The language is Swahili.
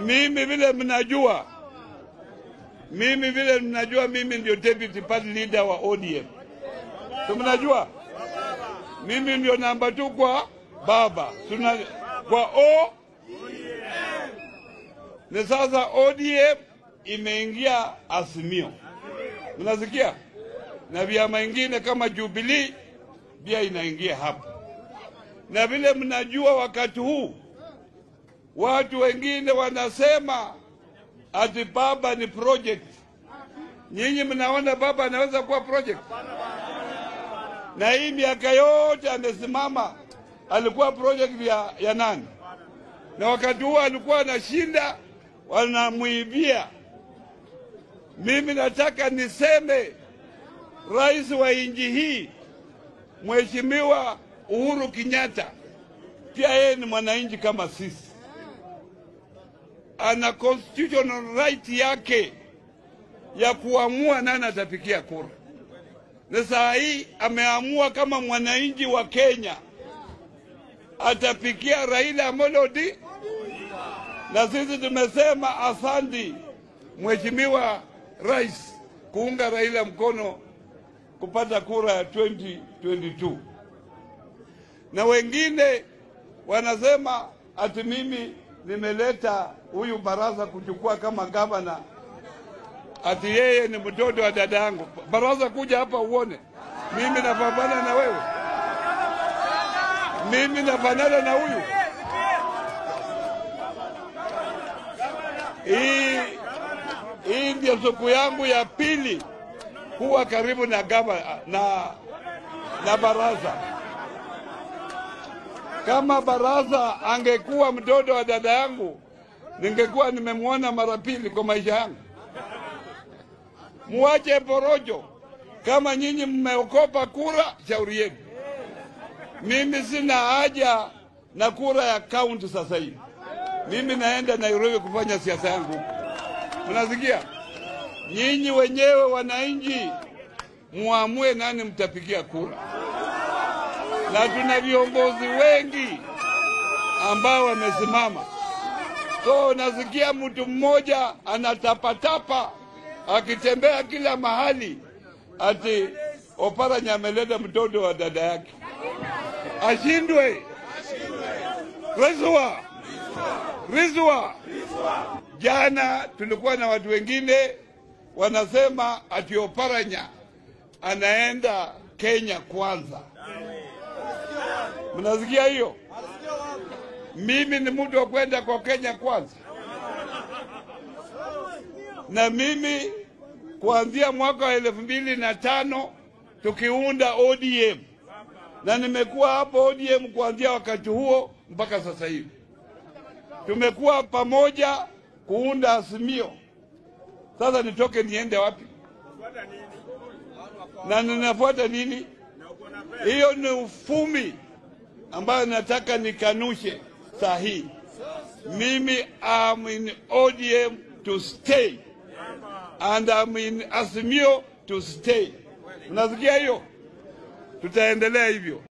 Mimi vile mnajua, mimi vile mnajua, mimi ndio deputy party leader wa ODM. So mnajua mimi ndio namba tu kwa baba tuna kwa O ni sasa ODM imeingia Azimio, mnasikia, na vyama ingine kama Jubilee pia inaingia hapo, na vile mnajua, wakati huu watu wengine wanasema ati baba ni project. Nyinyi mnaona baba anaweza kuwa project? Na hii miaka yote amesimama, alikuwa project ya, ya nani? Na wakati huo alikuwa anashinda, wanamwibia. Mimi nataka niseme rais wa nchi hii Mheshimiwa Uhuru Kenyatta pia yeye ni mwananchi kama sisi, ana constitutional right yake ya kuamua nani atapigia kura, na saa hii ameamua kama mwananchi wa Kenya atapigia Raila Amolo Odinga, na sisi tumesema asandi Mheshimiwa Rais kuunga Raila mkono kupata kura ya 2022 na wengine wanasema ati mimi nimeleta huyu Baraza kuchukua kama gavana, ati yeye ni mtoto wa dada yangu. Baraza, kuja hapa uone mimi napambana na wewe, mimi nafanana na huyu. Hii hii ndio siku yangu ya pili kuwa karibu na gava, na, na Baraza. Kama Baraza angekuwa mtoto wa dada yangu, ningekuwa nimemwona mara pili kwa maisha yangu. Muache porojo. Kama nyinyi mmeokopa kura, shauri yenu. Mimi sina haja na kura ya kaunti sasa hivi. Mimi naenda Nairobi kufanya siasa yangu huko. Mnasikia? Nyinyi wenyewe wananchi muamue nani mtapigia kura, na tuna viongozi wengi ambao wamesimama. So nasikia mtu mmoja anatapatapa akitembea kila mahali ati Oparanya ameleta mtoto wa dada yake, ashindwe. Rizwa, Rizwa. Jana tulikuwa na watu wengine wanasema ati Oparanya anaenda Kenya kwanza. Mnasikia hiyo? Mimi ni mtu wa kwenda kwa Kenya kwanza, na mimi kuanzia mwaka wa elfu mbili na tano tukiunda ODM na nimekuwa hapo ODM kuanzia wakati huo mpaka sasa hivi. Tumekuwa pamoja kuunda Azimio. Sasa nitoke niende wapi? Na ninafuata nini? Hiyo ni ufumi ambayo nataka nikanushe saa hii. Mimi am in ODM to stay and I'm in Azimio to stay. Unasikia hiyo? Tutaendelea hivyo.